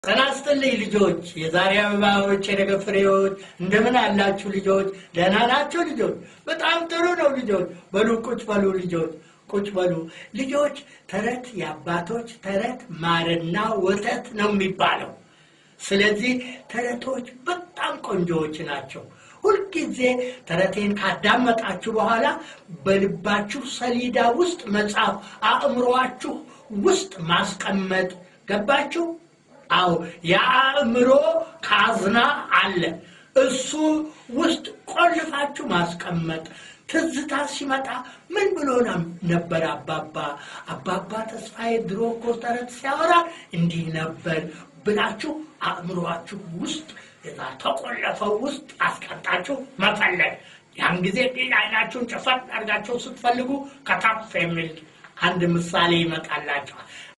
ጤና ይስጥልኝ ልጆች፣ የዛሬ አበባዎች፣ የነገ ፍሬዎች፣ እንደምን አላችሁ ልጆች? ደህና ናቸው ልጆች? በጣም ጥሩ ነው ልጆች። በሉ ቁጭ በሉ ልጆች፣ ቁጭ በሉ ልጆች። ተረት የአባቶች ተረት ማርና ወተት ነው የሚባለው። ስለዚህ ተረቶች በጣም ቆንጆዎች ናቸው። ሁልጊዜ ተረቴን ካዳመጣችሁ በኋላ በልባችሁ ሰሌዳ ውስጥ መጻፍ፣ አእምሮአችሁ ውስጥ ማስቀመጥ ገባችሁ? አዎ የአእምሮ ካዝና አለ። እሱ ውስጥ ቆልፋችሁ ማስቀመጥ። ትዝታ ሲመጣ ምን ብሎ ነበር አባባ አባባ ተስፋዬ ድሮ እኮ ተረት ሲያወራ እንዲህ ነበር ብላችሁ አእምሮአችሁ ውስጥ እዛ ተቆለፈው ውስጥ አስቀጣችሁ መፈለግ። ያን ጊዜ አይናችሁን ጨፈን አድርጋችሁ ስትፈልጉ ከታፍ የሚል አንድ ምሳሌ ይመጣላችኋል።